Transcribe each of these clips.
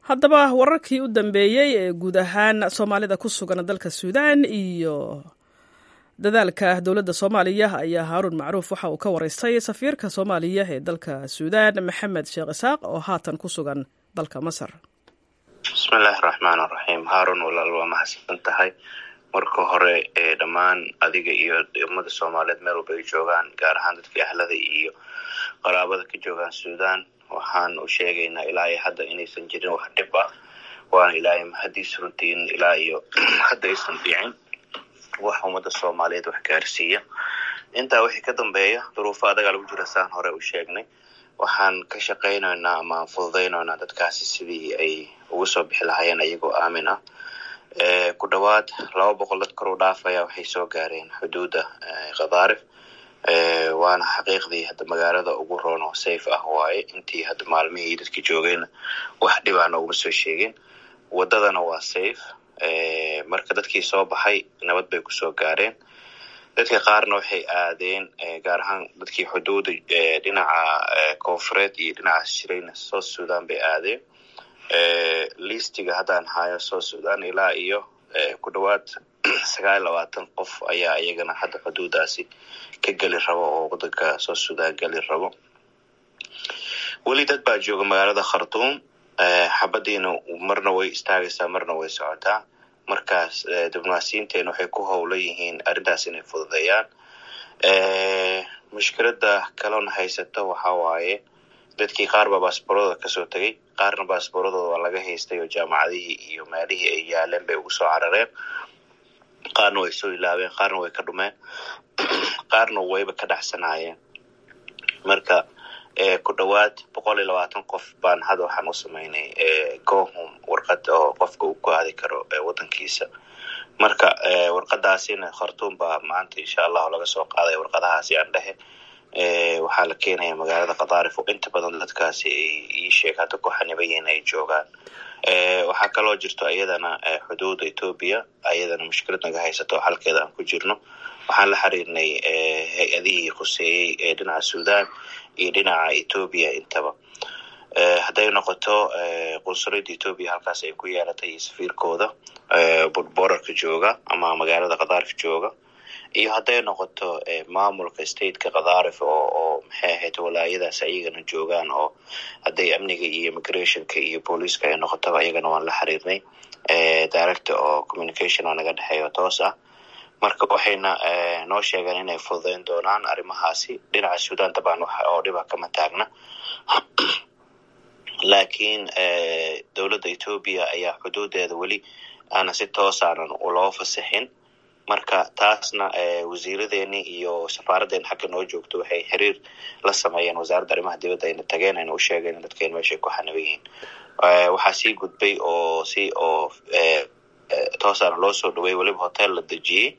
haddaba wararkii u dambeeyey ee guud ahaan soomaalida ku sugan dalka suudaan iyo dadaalka dowladda soomaaliya ayaa haaruun macruuf waxa uu ka waraystay safiirka soomaaliya ee dalka suudaan maxamed sheekh isaaq oo haatan ku sugan dalka masar bismillaahi raxmaan raxiim haarun walaal waa mahadsan tahay marka hore ee dhammaan adiga iyo ummada soomaaliyeed meel walba ay joogaan gaar ahaan dadka ahlada iyo qaraabada ka joogaan suudaan waxaan u sheegaynaa ilaa iyo hadda inaysan jirin wax dhib ah waana ilaahay mahadiis runtiin ilaa iyo hadda aysan dhicin wax ummada soomaaliyeed wax gaarsiiya intaa wixii ka dambeeya duruufo adagaa lagu jira saan hore u sheegnay waxaan ka shaqaynaynaa ama aan fududaynaynaa dadkaasi sidii ay uga soo bixi lahaayeen iyagoo aamin ah ku dhowaad laba boqol dad kor u dhaafaya waxay soo gaareen xuduudda khadaarif waana xaqiiqdii hadda magaalada ugu roon oo safe ah waaye intii hadda maalmihii dadka joogayna wax dhibaa nooguma soo sheegin waddadana waa safe marka dadkii soo baxay nabad bay kusoo gaareen dadka qaarna waxay aadeen gaar ahaan dadkii xuduuda dhinaca koonfureed iyo dhinacaas jirayna south sudan bay aadeen listiga haddaan hayo south sudan ilaa iyo ku dhowaad sagaal labaatan qof ayaa iyagana hadda xuduudaasi ka geli rabo oo wadanka south sudan geli rabo weli dad baa jooga magaalada khartuum xabadiina marna way istaagaysaa marna way socotaa markaas diblomaasiyiinteena waxay ku howlan yihiin arrintaas inay fududeeyaan mushkilada kalona haysato waxa waaye dadkii qaar baa baasboorada kasoo tegay qaarna baasbooradooda waa laga haystay oo jaamacadihii iyo meelihii ay yaaleen bay ugu soo carareen qaarna way soo ilaabeen qaarna way ka dhumeen qaarna wayba ka dhacsanaayeen marka ku dhowaad boqol iyo labaatan qof baan hadda waxaan u samaynay gohom warqad oo qofka uu ku aadi karo wadankiisa marka warqadaasina khartuum baa maanta insha allahu laga soo qaaday warqadahaasi aan dhehe waxaa la keenaya magaalada khadaarif oo inta badan dadkaasi ay ii sheeg hadda ku xaniban yihiin ay joogaan waxaa kaloo jirto iyadana xuduuda etoobiya ayadana mushkilad naga haysato halkeeda aan ku jirno waxaan la xiriirnay hay-adihii khuseeyey ee dhinaca sudan iyo dhinaca etoobiya intaba hadday noqoto qunsuliyadda etoobiya halkaas ay ku yeelatay iyo safiirkooda borarka jooga ama magaalada khadaarif jooga iyo hadday noqoto maamulka stateka khadaarif oo oo maxay ahayd walaayadaas ayagana joogaan oo hadday amniga iyo immigrationka iyo booliiska ay noqotaba ayagana waan la xiriirnay director oo communication oo naga dhexeeyo toos ah marka waxayna noo sheegeen inay fududeyn doonaan arrimahaasi dhinaca sudan dabcan wax oo dhiba kama taagna laakiin dowladda etoobiya ayaa xuduudeeda weli aana si toosaanan loo fasixin marka taasna wasiiradeeni iyo safaaraddeena xagga noo joogto waxay xiriir la sameeyeen wasaaradda arrimaha dibadda ayna tageen ayna u sheegeen dadkeen meeshay ku xaniban yihiin waxaa sii gudbay oo si oo toosaana loo soo dhawey weliba hotel la dejiyey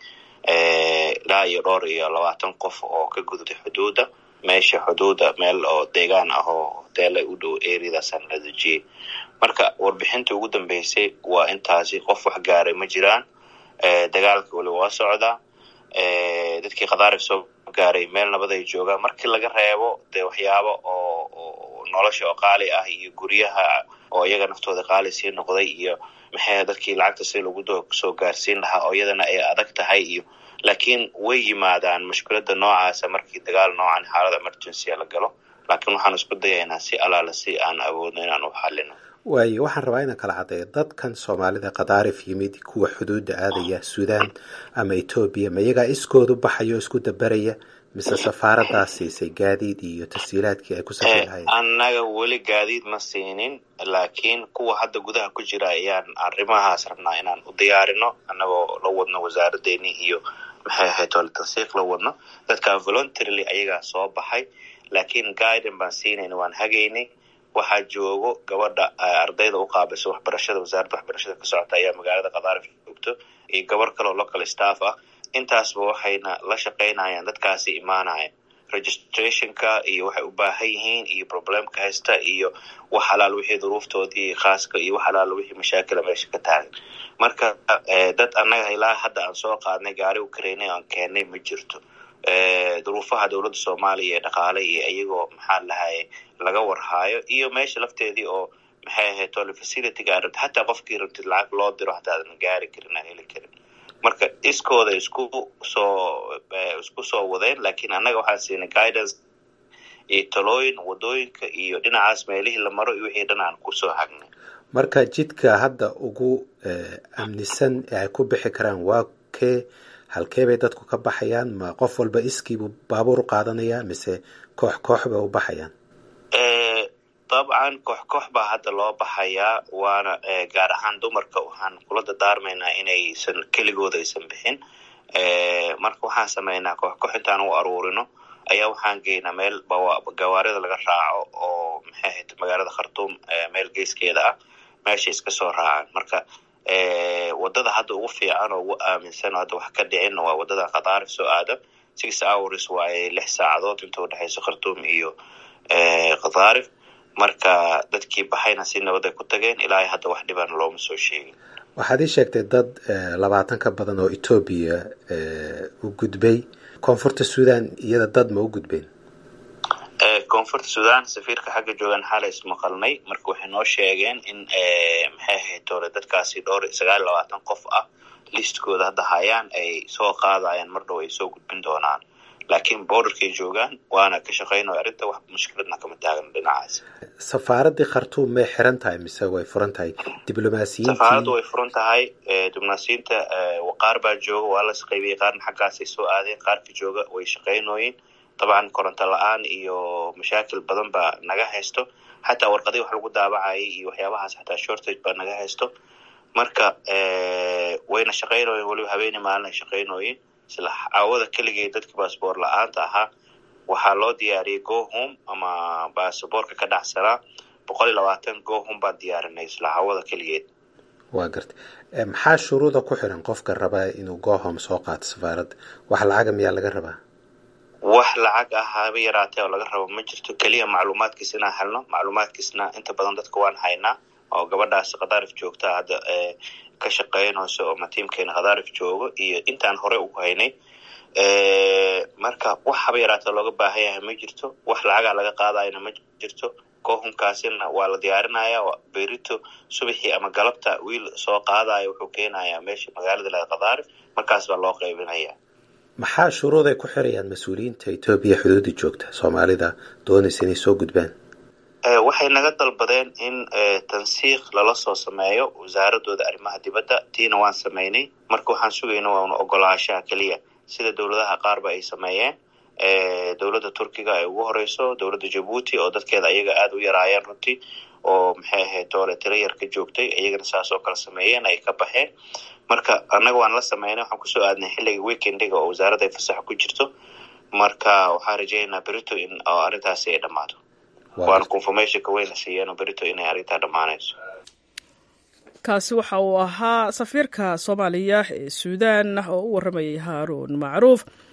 ilaa iyo dhowr iyo labaatan qof oo ka gudubtay xuduudda meesha xuduudda meel oo deegaan ah oo hoteela u dhow areadaasaan la dejiyey marka warbixintii ugu dambeysay waa intaasi qof wax gaaray ma jiraan dagaalka weli waa socdaa dadkii khadaarif soo gaaray meel nabad ay joogaan markii laga reebo dee waxyaabo oo nolosha oo qaali ah iyo guryaha oo iyaga naftooda qaali sii noqday iyo maxay dadkii lacagta si lagu soo gaarsiin lahaa oo iyadana ay adag tahay iyo laakiin way yimaadaan mushkilada noocaasa markii dagaal noocan xaalada emergency la galo laakiin waxaan isku dayaynaa si alaala si aan awoodno inaan u xalino waayo waxaan rabaa inaan kala caddeeyo dadkan soomaalida khadaarif yimid kuwa xuduudda aadaya suudaan ama etoobiya ma iyagaa iskoodu baxayo o isku dabaraya mise safaaradaa siisay gaadiid iyo tashiilaadkii ay ku safri lahayen annaga weli gaadiid ma siinin laakiin kuwa hadda gudaha ku jira ayaan arrimahaas rabnaa inaan u diyaarino annagoo la wadno wasaaradeeni iyo maxay ahayd ole tansiiq la wadno dadkaa voluntarily ayagaa soo baxay laakiin guiden baan siinayna waan hagaynay waxaa joogo gabadha ardayda u qaabilsa waxbarashada wasaaradda waxbarashada ka socota ayaa magaalada khadaarif joogto iyo gabar kaleo local staff ah intaasba waxayna la shaqaynayaan dadkaasi imaanaya registrationka iyo waxay u baahan yihiin iyo problemka haysta iyo wax halaal wixii duruuftoodii khaaska iyo wax halaal wixii mashaakila meesha ka taagan marka dad annaga ilaa hadda aan soo qaadnay gaari u kareynay aan keennay ma jirto duruufaha dowladda soomaaliya ee dhaqaale iyo iyagoo maxaa lahaye laga warhaayo iyo meesha lafteedii oo maxay ahayd tole facilityga aa rabtid xataa qofkii rabtid lacag loo diro hataa aadan gaari karin aan heli karin marka iskooda isku soo isku soo wadeen lakiin annaga waxaan siinay guidance iyo talooyin wadooyinka iyo dhinacaas meelihii la maro iyo wixii dhan aan kusoo hagnay marka jidka hadda ugu amnisan ee ay ku bixi karaan waa kee halkee bay dadku ka baxayaan ma qof walba iskiibuu baabuur u qaadanayaa mise koox koox bay u baxayaan dabcan koox koox baa hadda loo baxayaa waana gaar ahaan dumarka waxaan kula dadaarmaynaa inaysan keligooda aysan bixin marka waxaan sameynaa koox koox intaan u aruurino ayaa waxaan geynaa meel gawaarida laga raaco oo maxay ahayd magaalada khartuum meel geeskeeda ah meeshay iska soo raacaan marka wadada hadda ugu fiican oo ugu aaminsan oo hadda wax ka dhicin waa wadada khadaarif soo aada six hours waaye lix saacadood inta udhexayso khartuum iyo khadaarif marka dadkii baxayna si nabaday ku tageen ilaa hadda wax dhibana looma soo sheegin waxaad ii sheegtay dad labaatan ka badan oo etoobiya u gudbay koonfurta sudan iyada dad ma u gudbeen koonfurta sudan safiirka xagga joogan xalay ismaqalnay marka waxay noo sheegeen in maxay ahayd dole dadkaasi dhowr sagaal labaatan qof ah listkooda hadda hayaan ay soo qaadayaan mar dhow ay soo gudbin doonaan laakiin borderkay joogaan waana ka shaqeynayo arrinta wax mushkiladna kama taagno dhinacaas safaaradii khartuum may xiran tahay mise way furan tahay diblomaasiyiintii safaaraddu way furan tahay diblomaasiyiinta qaar baa jooga waa las qaybiyey qaarna xaggaasay soo aadeen qaarka jooga way shaqeynooyin dabcan koronto la-aan iyo mashaakil badan baa naga haysto xataa warqadii wax lagu daabacayay iyo waxyaabahaas xataa shortage baa naga haysto marka wayna shaqeynooyin weliba habeeni maalin ay shaqeynooyin isla caawada keligay dadka baasboor la-aanta ahaa waxaa loo diyaariyey gohom ama baasaboorka ka dhacsanaa boqol iyo labaatan gohom baan diyaarinay isla caawada keligeed waa garta maxaa shuruuda ku xiran qofka raba inuu gohom soo qaato safaaradda wax lacaga miyaa laga rabaa wax lacag ah haba yaraatee oo laga rabo ma jirto keliya macluumaadkiis inaan helno macluumaadkiisna inta badan dadka waan haynaa oo gabadhaas khadaarif joogta hadda ka shaqeynayso oo matiimkeena khadaarif joogo iyo intaan hore ugu haynay marka wax haba yaraatee looga baahan yahay ma jirto wax lacagaa laga qaadayna ma jirto kohumkaasina waa la diyaarinaya berito subaxii ama galabta wiil soo qaadaya wuxuu keenayaa meesha magaalada la khadaarif markaas baa loo qaybinaya maxaa shuruuday ku xirayaan mas-uuliyiinta etoobiya xuduudda joogta soomaalida doonaysa inay soo gudbaan waxay naga dalbadeen in tansiiq lala soo sameeyo wasaaradooda arrimaha dibadda tiina waan sameynay marka waxaan sugayna waana ogolaashaha keliya sida dowladaha qaarba ay sameeyeen dowladda turkiga ay ugu horeyso dowladda jabuuti oo dadkeeda ayaga aada u yaraayeen runtii oo maxay ahayd doole tiro yar ka joogtay iyagana saas oo kale sameeyeen ay ka baxeen marka annaga waan la sameynay waxaan kusoo aadnay xilliga weekendiga oo wasaaradda ay fasaxa ku jirto marka waxaan rajeynaynaa berito in arrintaasi ay dhammaato waana confirmationka weyna siiyeen berito inay arrintaa dhammaanayso kaasi waxa uu ahaa safiirka soomaaliya ee suudaan oo u warramayay haaruun macruuf